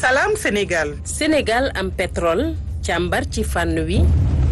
Salam Sénégal. Sénégal am pétrole càmbar ci fànn wi.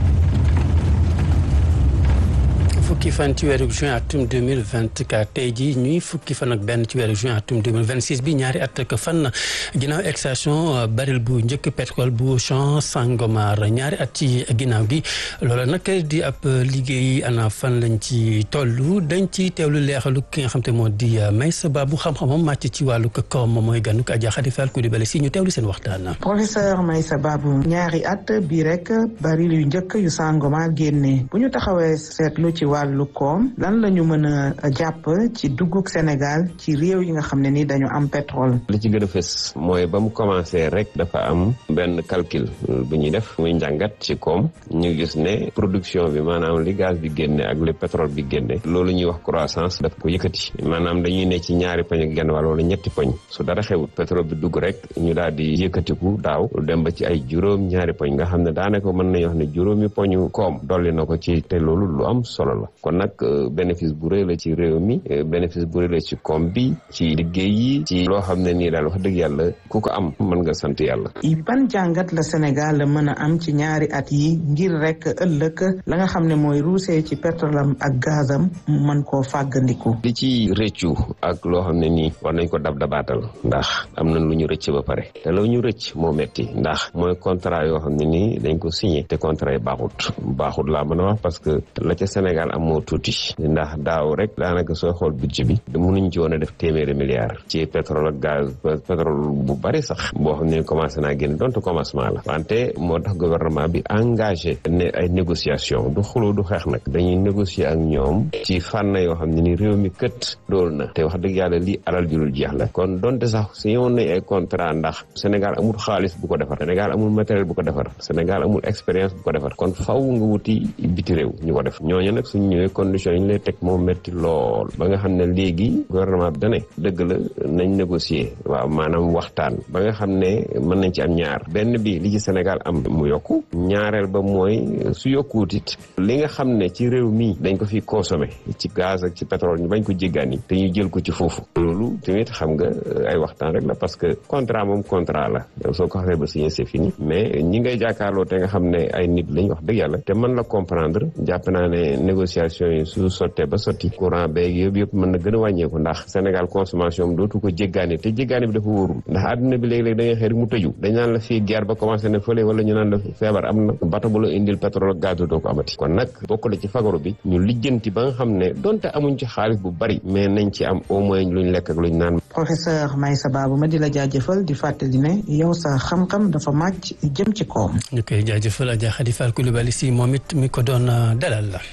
fukki fan ci weeru juin atum 2024 tey jii ñuy fukki fan ak benn ci weeru juin atum 2026 bi ñaari at ak fan ginnaaw extraction baril bu njëkk pétrole bu champ Sangomar ñaari at ci ginnaaw gi loola nag di ab liggéey ana fan lañ ci toll dañ ci teewlu leexalu ki nga xam te moo di Maysa Ba bu xam-xamam màcc ci wàllu koom mooy ganuk Adja Khady Fall Coulibaly si ñu teewlu seen waxtaan. professeur Maysa Ba bu ñaari at bii rek baril yu njëkk yu Sangomar génne bu ñu taxawee seetlu ci wàllu koom lan la ñu mën a jàpp ci duggug Sénégal ci réew yi nga xam ne ni dañu am pétrole. li ci gën a fës mooy ba mu commencé rek dafa am benn calcul bu ñuy def muy njàngat ci koom ñu gis ne production bi maanaam li gaz bi génne ak li pétrole bi génne loolu ñuy wax croissance daf ko yëkkati maanaam dañuy ne ci ñaari poñ ak genn wàll wala ñetti poñ su dara xewut pétrole bi dugg rek ñu daal di yëkkatiku daaw dem ba ci ay juróom ñaari poñ nga xam ne daanaka mën nañu wax ne juróomi poñu koom dolli na ko ci te loolu lu am solo la kon nag bénéfice bu rëy la ci réew mi bénéfice bu rëy la ci koom bi ci liggéey yi ci loo xam ne nii daal wax dëgg yàlla ku ko am mën nga sant yàlla. ban jàngat la Sénégal la mën a am ci ñaari at yi ngir rek ëllëg la nga xam ne mooy ruusee ci pétrolam ak gazam mu mën koo fàggandiku. li ci rëccu ak loo xam ne nii war nañ ko dab dabaatal ndax am nañ lu ñu rëcc ba pare te la ñu rëcc moo metti ndax mooy contrat yoo xam ne nii dañ ko signé te contrat yi baaxut baaxut laa mën a wax parce que la ca Sénégal am moo tuuti ndax daaw rek daanaka sooy xool budget bi mënuñ ci woon a def téeméeri milliards ci pétrole ak gaz pétrole bu bari sax boo xam ne commencé naa génn donte commencement la wante moo tax gouvernement bi engagé ne ay négociation du xuloo du xeex nag dañuy négocier ak ñoom ci fànn yoo xam ne ni réew mi kët dool na te wax dëgg yàlla lii alal julul jeex la kon donte sax si yoon nañ ay contrat ndax Sénégal amul xaalis bu ko defar Sénégal amul matériel bu ko defar Sénégal amul expérience bu ko defar kon faw nga wuti biti réew ñu ko def ñooñu nag suñ ñëwee condition yi ñu lay teg moom métti lool ba nga xam ne léegi gouvernement bi dane dëgg la nañ négocier waaw maanaam waxtaan ba nga xam ne mën nañ ci am ñaar benn bi li ci Sénégal am mu yokku ñaareel ba mooy su yokkuwut it li nga xam ne ci réew mi dañ ko fi consommé ci gaz ak ci pétrole ñu bañ ko jéggaani te ñu jël ko ci foofu loolu tamit xam nga ay waxtaan rek la parce que contrat moom contrat la soo ko xasee ba signé c'est fini mais ñi ngay jàkkaarloo te nga xam ne ay nit lañ wax dëgg yàlla te mën la comprendre jàpp naa ne négociation yi su sottee ba sotti courant beeg yëpp yëpp mën na gën a wàññeeku ndax Sénégal consommation am dootu ko jéggaani te jéggaani bi dafa wóorul ndax àdduna bi léegi-léegi da ngay xëy rek mu tëju dañ naan la fii guerre ba commencé na fële wala ñu naan la feebar am na bato bu la indil pétrole ak gaz doo ko amati kon nag bokk na ci fagaru bi ñu lijjanti ba nga xam ne donte amuñ ci xaalis bu bari mais nañ ci am au moins luñ lekk ak luñ naan professeur Maysa Babou ma di la jaajëfal di fàttali ne yow sa xam-xam dafa màcc jëm ci koom ñu koy jaajëfal Adja Khady Fall Coulibaly si moom it mi ko doon dalal la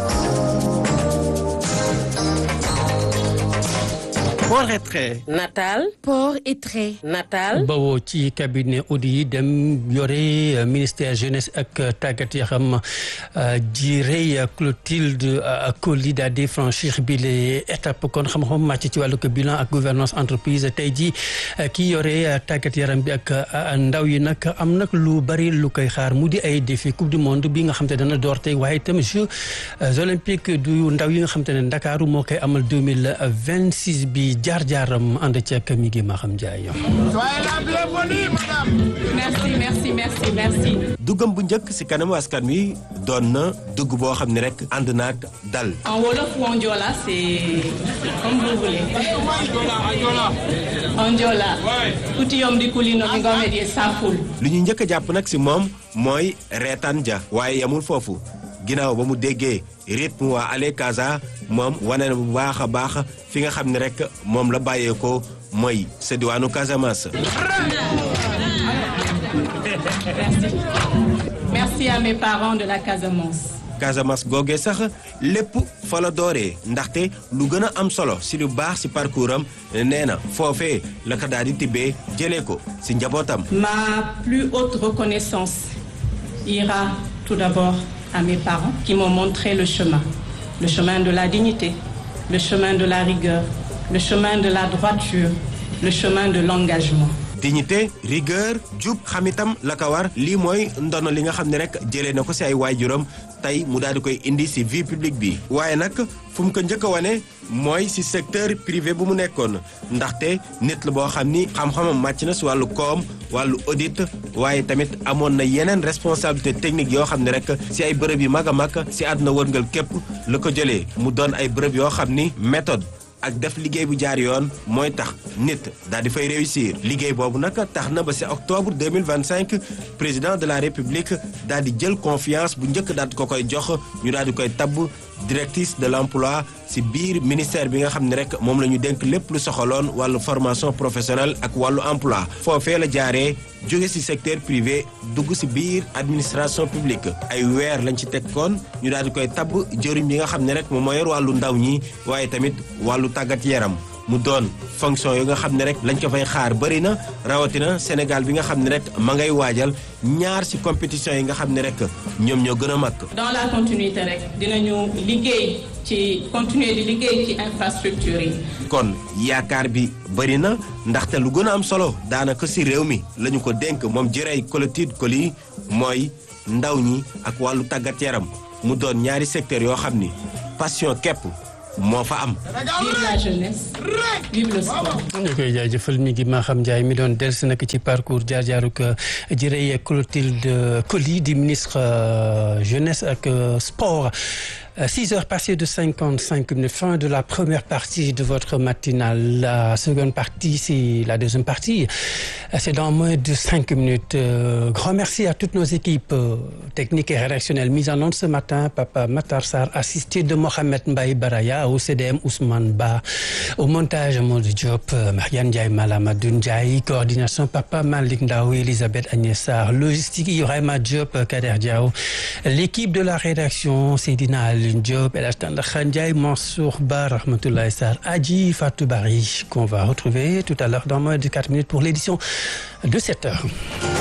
port et trait. Natal. port et trait. Natal. bawoo ci cabinet audit yi dem yore ministère jeunesse ak tàggat yaram ji rëy Clotilde Coly daal di franchir bi les étapes kon xam-xam màcc ci wàllu bilan ak gouvernance entreprise tey ji ki yore tàggat yaram bi ak ndaw yi nag am nag lu bari lu koy xaar mu di ay défi coupe du monde bi nga xam te dana door tey waaye itam jeux olympiques du ndaw yi nga xam te ne Ndakaaru moo koy amal deux mille vingt six bi jaar-jaaram ànd ci ak mi ngi ma xam jaay merci merci merci merci. duggam bu njëkk ci kanamu askan wi doon na dugg boo xam ne rek ànd naag dal. en wolof ou en joola c'est comme vous voulez. en joola. kuti yom di kulino mi ngome di saful. lu ñu njëkk a jàpp nag ci moom mooy reetaan ja waaye yamul foofu ginnaaw ba mu déggee rythme waa Ale Casa moom wane na bu baax a baax fi nga xam ne rek moom la bàyyeekoo mooy sa diwaanu Casamance. merci merci à mes parents de la Casamance. Casamance googee sax lépp fa la dooree ndaxte lu gën a am solo si lu baax si parcours am nee na foofee la ko daal di tibbee jëlee ko si njabootam. ma plus haute reconnaissance ira tout d'abord à mes parents qui m'ont montré le chemin le chemin de la dignité le chemin de la rigueur le chemin de la droiture le chemin de l'engagement dignité rigueur jub xamitam la ko war lii mooy ndono li nga xam ne rek jëlee na ko si ay waajuram tey mu daal di koy indi si vie publique bi waaye nag fu mu ko njëkk a wane mooy ci secteur privé bu mu nekkoon ndaxte nit la boo xam ni xam-xamam màcc na ci wàllu koom wàllu audit waaye tamit amoon na yeneen responsabilité technique yoo xam ne rek ci ay bërëb yu mag a mag ci àdduna wërngal képp la ko jëlee mu doon ay bërëb yoo xam ni méthode ak def liggéey bu jaar yoon mooy tax nit daal di fay réussir liggéey boobu nag tax na ba ci octobre 2025 président de la république daal di jël confiance bu njëkk daal di ko koy jox ñu daal di koy tabb directrice de l'emploi ci biir ministère bi nga xam ne rek moom la ñu dénk lépp lu soxaloon wàllu formation professionnelle ak wàllu emploi foofee la jaaree jóge ci secteur privé dugg ci biir administration publique ay weer lañ ci teg koon ñu daal di koy tabb jëriñ bi nga xam ne rek moom moo yor wàllu ndaw ñi waaye tamit wàllu tàggat yaram mu doon fonction yi nga xam ne rek lañ ko fay xaar bëri na rawatina Sénégal bi nga xam ne rek ma ngay waajal ñaar ci compétition yi nga xam ne rek ñoom ñoo gën a mag. dans la continuité rek dinañu liggéey ci continuer di liggéey ci infrastructure yi. kon yaakaar bi bëri na ndaxte lu gën a am solo daanaka ci réew mi la ñu ko dénk moom jërëy Clotilde Coly mooy ndaw ñi ak wàllu tàggat yaram mu doon ñaari secteur yoo xam ni passion képp. moo fa am. vive la jeunesse vive le sport. ñu koy jaajëfal mi ngi Maham Ndiaye mi doon dellusi nag ci parcours jaar-jaaruk jërëjëf Clotilde Coly di ministre jeunesse ak sport. 6 heures passées de 55 minutes, fin de la première partie de votre matinale. La seconde partie, c'est la deuxième partie. C'est dans moins de 5 minutes. Euh, grand merci à toutes nos équipes euh, techniques et rédactionnelles mises en onde ce matin. Papa Matarsar, assisté de Mohamed Mbaye Baraya, au CDM Ousmane Ba, au montage Maud Diop, euh, Marianne Ndiaye Malamadou Ndiaye, coordination Papa Malik Ndao, Elisabeth Agnessar, logistique Ibrahima Diop, Kader Diao, l'équipe de la rédaction, Sédina Ali Diop, El Hassan Khandjaï, Mansour Ba, Rahmatoulaye Sar, Adji Fatou Bari, qu'on va retrouver tout à l'heure dans moins de 4 minutes pour l'édition de 7 heures.